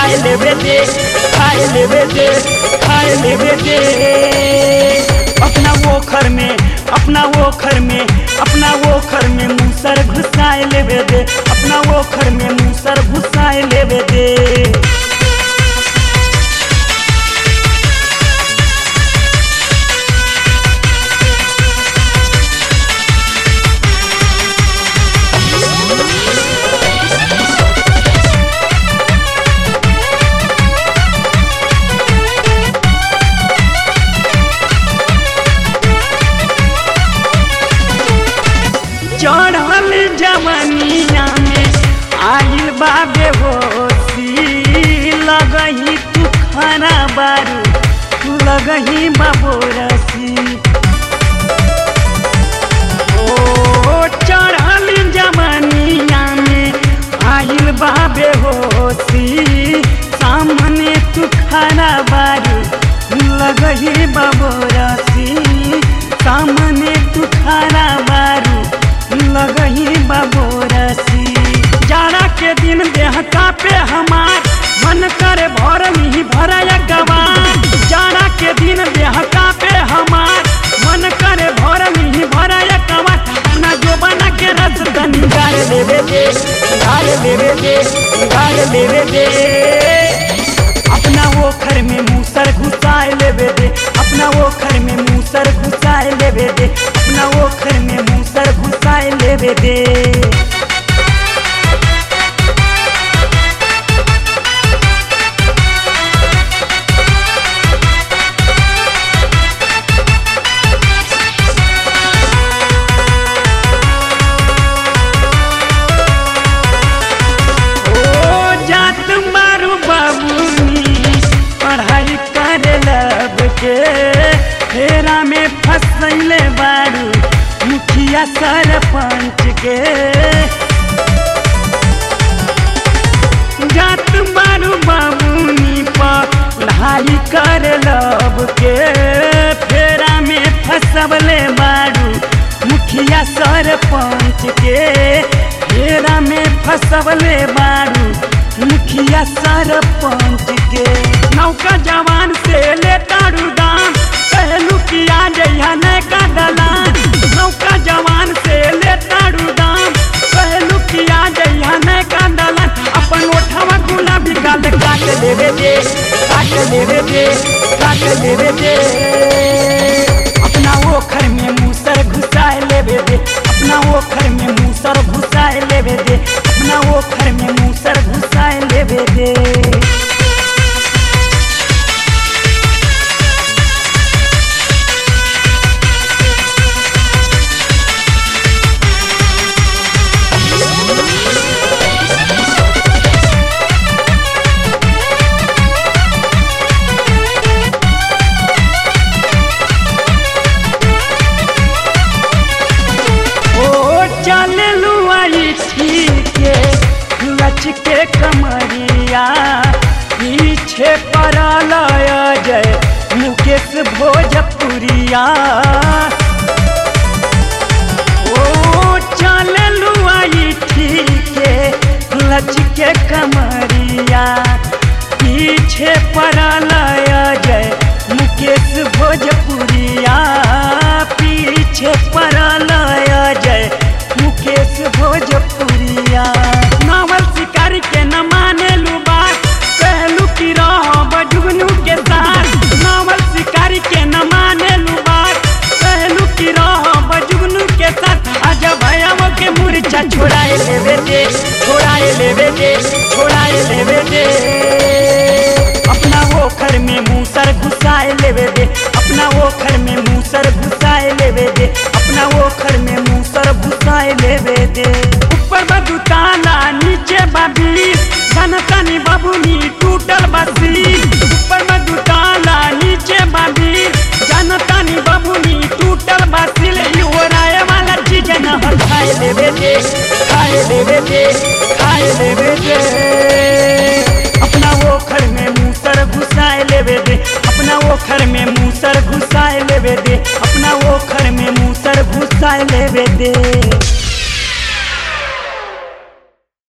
खाए लेवे दे खाए लेवे दे खाए लेवे दे अपना वो घर में अपना वो घर में अपना वो घर में मूसर घुसाए लेवे दे अपना वो घर में मूसर घुसाए लेवे दे चढ़ल जवनिया में आइल बा बेहोशी लगही तू खाना बारू लगही बाबोरसी ओ चढ़ल जवनिया में आइल बा बेहोशी सामने तू खाना बारू लगही बाबोरसी सामने तू खाना बारू लगही बाबोरसी जाड़ा के दिन देह कापे हमार मन करे भर ही भरया गवार जाड़ा के दिन देह कापे हमार मन करे भर ही भरया गवार अपना जोबना के रस तनी गाड़ लेवे दे गाड़ लेवे दे गाड़ लेवे दे अपना वो घर में मूसर घुसाए लेवे दे अपना वो घर में मूसर घुसाए लेवे दे अपना वो घर में मूसर घुसाए लेवे दे ओ जात मारू बाबूनी पढ़ाई करे लब के फेरा में फसैले बारू मुखिया सरपंच के जात मारू बाबूनी पढ़ाई करे लब के फेरा में फसबले बारू मुखिया सरपंच के फेरा में फसबले बारू मुखिया सरपंच के नौका जवान से ले तारू दाम कहलू किया जइहा नैका दलान नौका जवान से ले तारू दाम कहलू किया जइहा नैका दलान अपन ओठवा गुलाबी गाल काट लेवे दे काट लेवे दे काट लेवे दे अपना वो घर में मूसर घुसाए लेवे दे अपना वो घर में मूसर घुसाए लेवे दे अपना वो घर में मूसर घुसाए लेवे दे ओ चललू आई ठीक लच के कमरिया पीछे पड़ल जय मुकेश भोजपुरिया ओ चललू आई ठीक लच के कमरिया पीछे पड़ल जय मुकेश भोजपुरिया पीछे पड़ल जय मुकेश भोजपुरिया नावल शिकारी के न माने लू बात कहलू कि रह बजुगनू के साथ नावल शिकारी के न माने लू बात कहलू कि रह बजुगनू के साथ आजा भैया के मुर्चा छोड़ाए लेवे दे छोड़ाए लेवे दे छोड़ाए लेवे दे अपना वो घर में मूसर घुसाए लेवे दे अपना वो घर में मूसर घुसाए लेवे दे अपना वो घर में मूसर घुसाए लेवे दे ऊपर बदू ताला नीचे बाबी धनतनी बाबूनी टूटल बसी ऊपर बदू ताला नीचे बाबी जनतनी बाबूनी टूटल बसी ले ओराए वाला चीज न हो खाए लेवे दे खाए लेवे दे खाए लेवे दे अपना वो घर में मूसर घुसाए लेवे दे अपना वो घर में मूसर घुसाए लेवे दे अपना वो घर में मूसर घुसाए लेवे दे